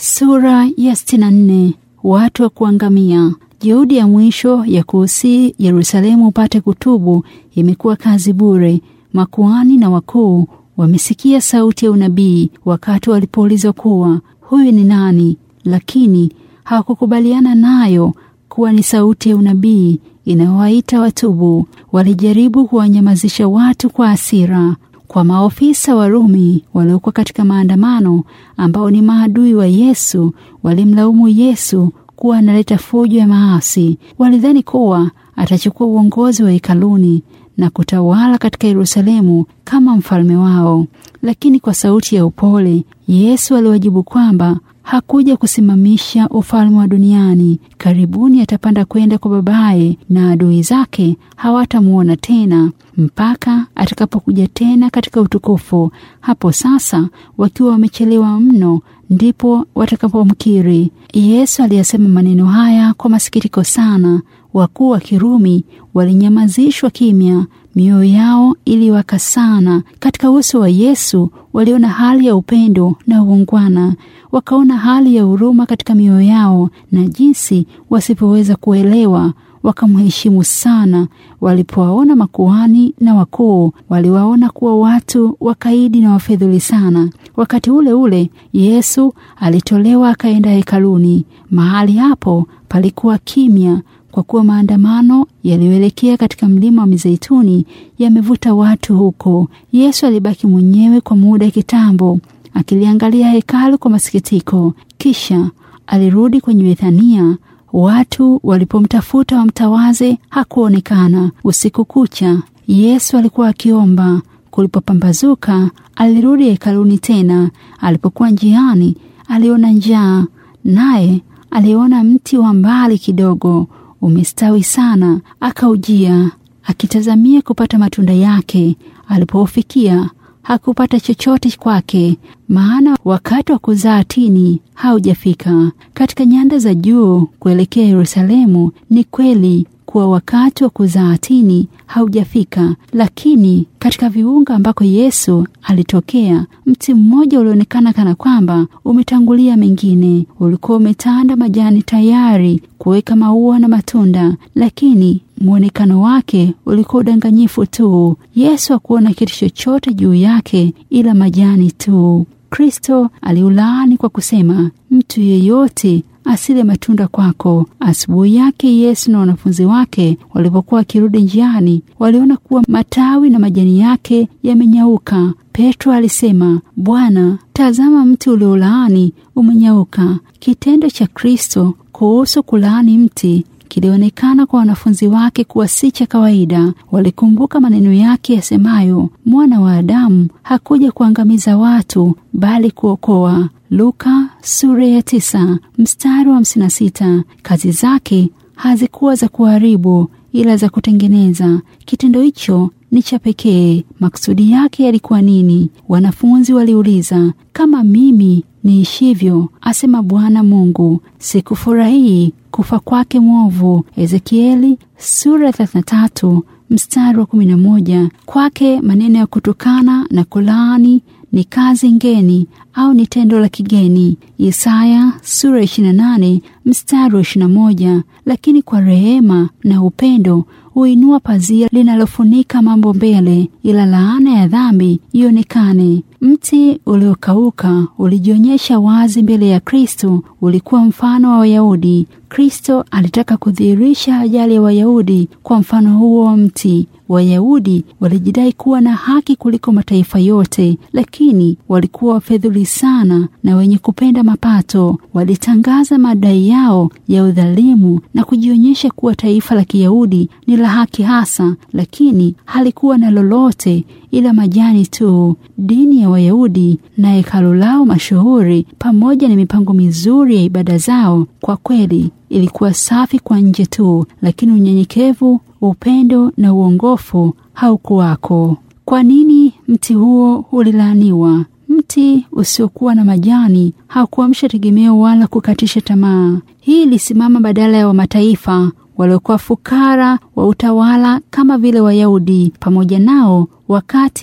Sura ya 64. Watu wa kuangamia. Juhudi ya mwisho ya kuusii Yerusalemu upate kutubu imekuwa kazi bure. Makuhani na wakuu wamesikia sauti ya unabii wakati walipoulizwa kuwa huyu ni nani, lakini hawakukubaliana nayo kuwa ni sauti ya unabii inayowaita watubu. Walijaribu kuwanyamazisha watu kwa hasira. Kwa maofisa wa Rumi waliokuwa katika maandamano, ambao ni maadui wa Yesu, walimlaumu Yesu kuwa analeta fujo ya maasi. Walidhani kuwa atachukua uongozi wa hekaluni na kutawala katika Yerusalemu kama mfalme wao. Lakini kwa sauti ya upole, Yesu aliwajibu kwamba hakuja kusimamisha ufalme wa duniani. Karibuni atapanda kwenda kwa Babaye, na adui zake hawatamwona tena mpaka atakapokuja tena katika utukufu. Hapo sasa, wakiwa wamechelewa mno, ndipo watakapomkiri. Yesu aliyasema maneno haya kwa masikitiko sana. Wakuu wa Kirumi walinyamazishwa kimya, mioyo yao iliwaka sana. Katika uso wa Yesu waliona hali ya upendo na uungwana, wakaona hali ya huruma katika mioyo yao, na jinsi wasipoweza kuelewa wakamheshimu sana. Walipowaona makuhani na wakuu, waliwaona kuwa watu wakaidi na wafedhuli sana. Wakati ule ule Yesu alitolewa akaenda hekaluni. Mahali hapo palikuwa kimya, kwa kuwa maandamano yaliyoelekea katika mlima wa Mizeituni yamevuta watu huko. Yesu alibaki mwenyewe kwa muda kitambo, akiliangalia hekalu kwa masikitiko. Kisha alirudi kwenye Bethania. Watu walipomtafuta wamtawaze, hakuonekana. Usiku kucha Yesu alikuwa akiomba. Kulipopambazuka, alirudi hekaluni tena. Alipokuwa njiani, aliona njaa, naye aliona mti wa mbali kidogo umestawi sana, akaujia akitazamia kupata matunda yake. Alipoufikia hakupata chochote kwake, maana wakati wa kuzaa tini haujafika. Katika nyanda za juu kuelekea Yerusalemu, ni kweli kuwa wakati wa kuzaa tini haujafika, lakini katika viunga ambako Yesu alitokea, mti mmoja ulionekana kana kwamba umetangulia mengine. Ulikuwa umetanda majani tayari kuweka maua na matunda, lakini mwonekano wake ulikuwa udanganyifu tu. Yesu hakuona kitu chochote juu yake ila majani tu. Kristo aliulaani kwa kusema, mtu yeyote asile matunda kwako. Asubuhi yake Yesu na wanafunzi wake walipokuwa wakirudi njiani, waliona kuwa matawi na majani yake yamenyauka. Petro alisema, Bwana, tazama, mti uliolaani umenyauka. Kitendo cha Kristo kuhusu kulaani mti kilionekana kwa wanafunzi wake kuwa si cha kawaida. Walikumbuka maneno yake yasemayo, mwana wa Adamu hakuja kuangamiza watu bali kuokoa. Luka sura ya tisa mstari wa hamsini na sita. Kazi zake hazikuwa za kuharibu ila za kutengeneza. Kitendo hicho ni cha pekee. Makusudi yake yalikuwa nini? Wanafunzi waliuliza. Kama mimi niishivyo, asema Bwana Mungu, sikufurahii kufa kwake mwovu. Ezekieli sura ya 33 mstari wa 11. Kwake maneno ya kutukana na kulaani ni kazi ngeni au ni tendo la kigeni. Isaya sura 28 mstari wa 21. Lakini kwa rehema na upendo huinua pazia linalofunika mambo mbele, ila laana ya dhambi ionekane. Mti uliokauka ulijionyesha wazi mbele ya Kristo, ulikuwa mfano wa Wayahudi. Kristo alitaka kudhihirisha ajali ya Wayahudi kwa mfano huo wa mti. Wayahudi walijidai kuwa na haki kuliko mataifa yote, lakini walikuwa wafedhuli sana na wenye kupenda mapato. Walitangaza madai yao ya udhalimu na kujionyesha kuwa taifa la Kiyahudi ni la haki hasa, lakini halikuwa na lolote ila majani tu. Dini ya Wayahudi na hekalu lao mashuhuri pamoja na mipango mizuri ya ibada zao, kwa kweli ilikuwa safi kwa nje tu, lakini unyenyekevu, upendo na uongofu haukuwako. Kwa nini mti huo ulilaaniwa? Mti usiokuwa na majani haukuamsha tegemeo wala kukatisha tamaa. Hii ilisimama badala ya wa mataifa waliokuwa fukara wa utawala kama vile Wayahudi pamoja nao wakati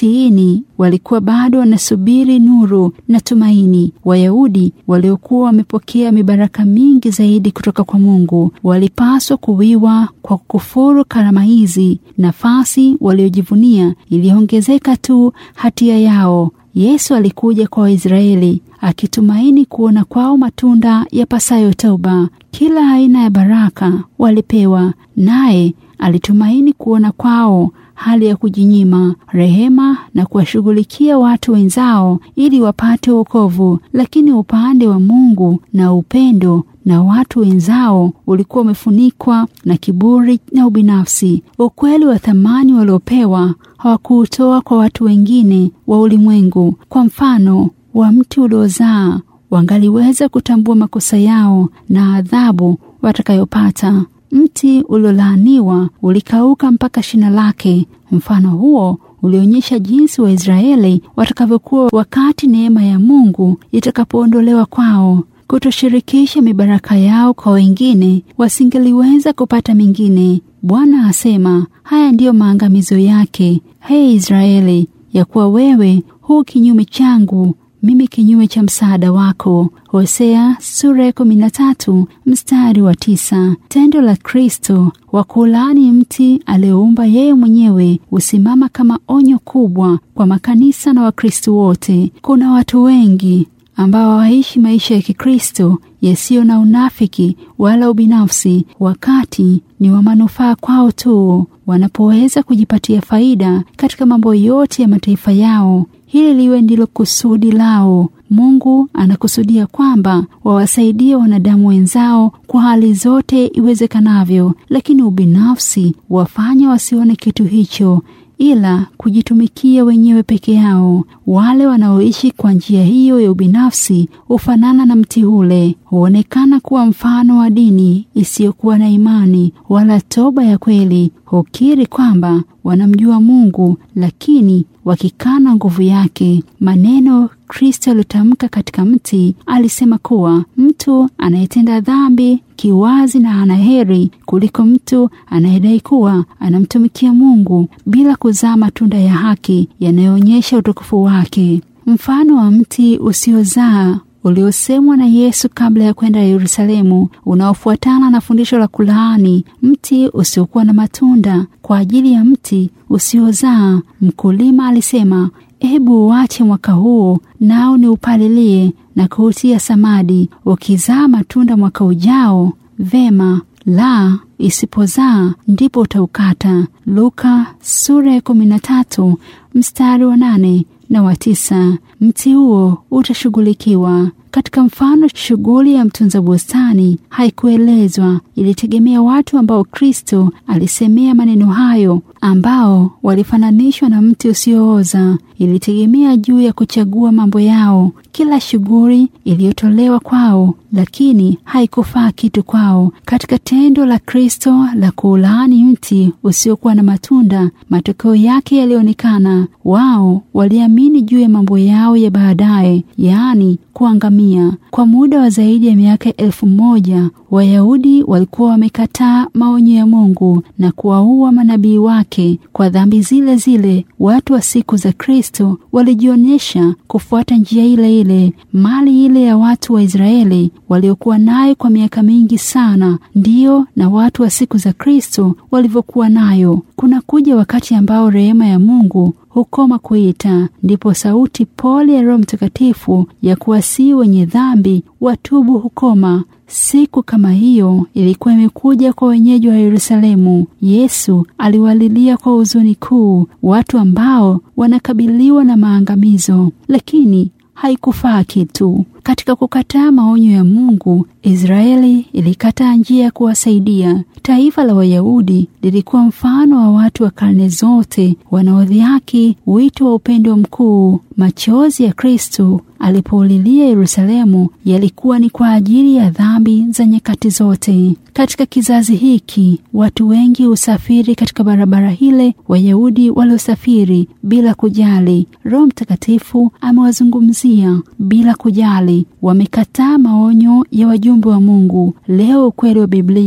utiini walikuwa bado wanasubiri nuru na tumaini. Wayahudi waliokuwa wamepokea mibaraka mingi zaidi kutoka kwa Mungu walipaswa kuwiwa kwa kukufuru karama hizi. Nafasi waliojivunia iliongezeka tu hatia yao. Yesu alikuja kwa Waisraeli akitumaini kuona kwao matunda ya pasayo toba. Kila aina ya baraka walipewa, naye alitumaini kuona kwao hali ya kujinyima, rehema na kuwashughulikia watu wenzao ili wapate wokovu. Lakini upande wa Mungu na upendo na watu wenzao ulikuwa umefunikwa na kiburi na ubinafsi. Ukweli wa thamani waliopewa hawakuutoa kwa watu wengine wa ulimwengu. Kwa mfano wa mti uliozaa, wangaliweza kutambua makosa yao na adhabu watakayopata. Mti uliolaaniwa ulikauka mpaka shina lake. Mfano huo ulionyesha jinsi Waisraeli watakavyokuwa wakati neema ya Mungu itakapoondolewa kwao. Kutoshirikisha mibaraka yao kwa wengine, wasingeliweza kupata mingine. Bwana asema, haya ndiyo maangamizo yake, hei Israeli, ya kuwa wewe huu kinyume changu mimi kinyume cha msaada wako. Hosea sura ya kumi na tatu mstari wa tisa. Tendo la Kristo wa kulaani mti aliyoumba yeye mwenyewe husimama kama onyo kubwa kwa makanisa na Wakristo wote. Kuna watu wengi ambao hawaishi maisha ya Kikristo yasiyo na unafiki wala ubinafsi, wakati ni wa manufaa kwao tu, wanapoweza kujipatia faida katika mambo yote ya mataifa yao. Hili liwe ndilo kusudi lao. Mungu anakusudia kwamba wawasaidie wanadamu wenzao kwa hali zote iwezekanavyo, lakini ubinafsi wafanya wasione kitu hicho ila kujitumikia wenyewe peke yao. Wale wanaoishi kwa njia hiyo ya ubinafsi hufanana na mti ule, huonekana kuwa mfano wa dini isiyokuwa na imani wala toba ya kweli. Hukiri kwamba wanamjua Mungu, lakini wakikana nguvu yake. Maneno Kristo aliyotamka katika mti, alisema kuwa mtu anayetenda dhambi kiwazi na ana heri kuliko mtu anayedai kuwa anamtumikia Mungu bila kuzaa matunda ya haki yanayoonyesha utukufu wake. Mfano wa mti usiozaa uliosemwa na Yesu kabla ya kwenda Yerusalemu, unaofuatana na fundisho la kulaani mti usiokuwa na matunda. Kwa ajili ya mti usiozaa, mkulima alisema, Hebu uache mwaka huu nao ni upalilie na kuutia samadi, ukizaa matunda mwaka ujao vema, la isipozaa ndipo utaukata. Luka sura ya kumi na tatu mstari wa nane na wa tisa. Mti huo utashughulikiwa. Katika mfano, shughuli ya mtunza bustani haikuelezwa, ilitegemea watu ambao Kristo alisemea maneno hayo, ambao walifananishwa na mti usiooza. Ilitegemea juu ya kuchagua mambo yao. Kila shughuli iliyotolewa kwao, lakini haikufaa kitu kwao. Katika tendo la Kristo la kuulaani mti usiokuwa na matunda, matokeo yake yalionekana. Wao waliamini juu ya mambo yao ya baadaye, yaani kuangamia. Kwa muda wa zaidi ya miaka elfu moja Wayahudi walikuwa wamekataa maonyo ya Mungu na kuwaua manabii wake. Kwa dhambi zile zile, watu wa siku za Kristo walijionyesha kufuata njia ile ile. Mali ile ya watu wa Israeli waliokuwa nayo kwa miaka mingi sana, ndiyo na watu wa siku za Kristo walivyokuwa nayo. Kuna kuja wakati ambao rehema ya Mungu hukoma kuita, ndipo sauti pole ya Roho Mtakatifu ya kuwasihi wenye dhambi watubu hukoma. Siku kama hiyo ilikuwa imekuja kwa wenyeji wa Yerusalemu. Yesu aliwalilia kwa huzuni kuu watu ambao wanakabiliwa na maangamizo, lakini haikufaa kitu. Katika kukataa maonyo ya Mungu, Israeli ilikataa njia ya kuwasaidia. Taifa la Wayahudi lilikuwa mfano wa watu wa karne zote wanaodhihaki wito wa upendo mkuu. Machozi ya Kristo alipoulilia Yerusalemu yalikuwa ni kwa ajili ya dhambi za nyakati zote. Katika kizazi hiki, watu wengi husafiri katika barabara ile Wayahudi waliosafiri bila kujali. Roho Mtakatifu amewazungumzia bila kujali. Wamekataa maonyo ya wajumbe wa Mungu. Leo ukweli wa Biblia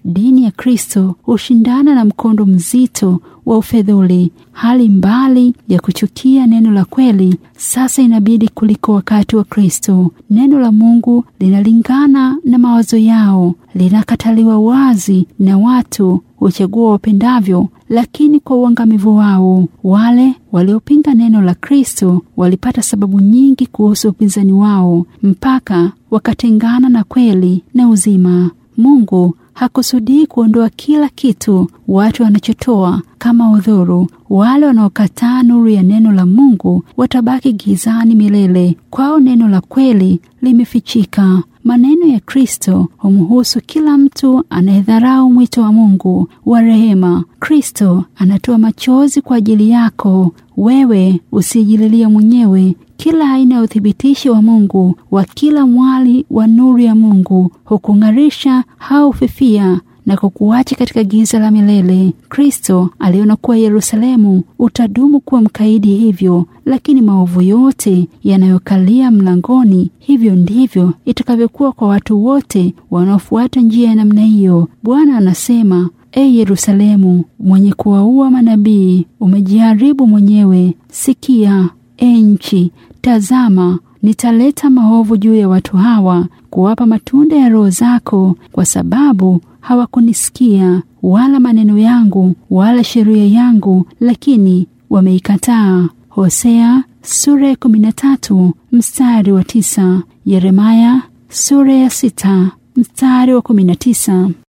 dini ya Kristo hushindana na mkondo mzito wa ufedhuli. Hali mbali ya kuchukia neno la kweli sasa inabidi kuliko wakati wa Kristo. Neno la Mungu linalingana na mawazo yao, linakataliwa wazi na watu huchagua wapendavyo, lakini kwa uangamivu wao. Wale waliopinga neno la Kristo walipata sababu nyingi kuhusu upinzani wao, mpaka wakatengana na kweli na uzima. Mungu hakusudii kuondoa kila kitu watu wanachotoa kama udhuru. Wale wanaokataa nuru ya neno la Mungu watabaki gizani milele. Kwao neno la kweli limefichika. Maneno ya Kristo humhusu kila mtu anayedharau mwito wa Mungu wa rehema. Kristo anatoa machozi kwa ajili yako wewe usijililia mwenyewe. Kila aina ya uthibitisho wa Mungu wa kila mwali wa nuru ya Mungu hukung'arisha au fifia na kukuacha katika giza la milele. Kristo aliona kuwa Yerusalemu utadumu kuwa mkaidi hivyo, lakini maovu yote yanayokalia mlangoni, hivyo ndivyo itakavyokuwa kwa watu wote wanaofuata njia ya namna hiyo. Bwana anasema, E Yerusalemu mwenye kuwaua manabii, umejiharibu mwenyewe. Sikia e nchi, tazama, nitaleta maovu juu ya watu hawa, kuwapa matunda ya roho zako, kwa sababu hawakunisikia wala maneno yangu wala sheria yangu, lakini wameikataa. Hosea sura ya kumi na tatu mstari wa tisa. Yeremaya sura ya sita mstari wa kumi na tisa.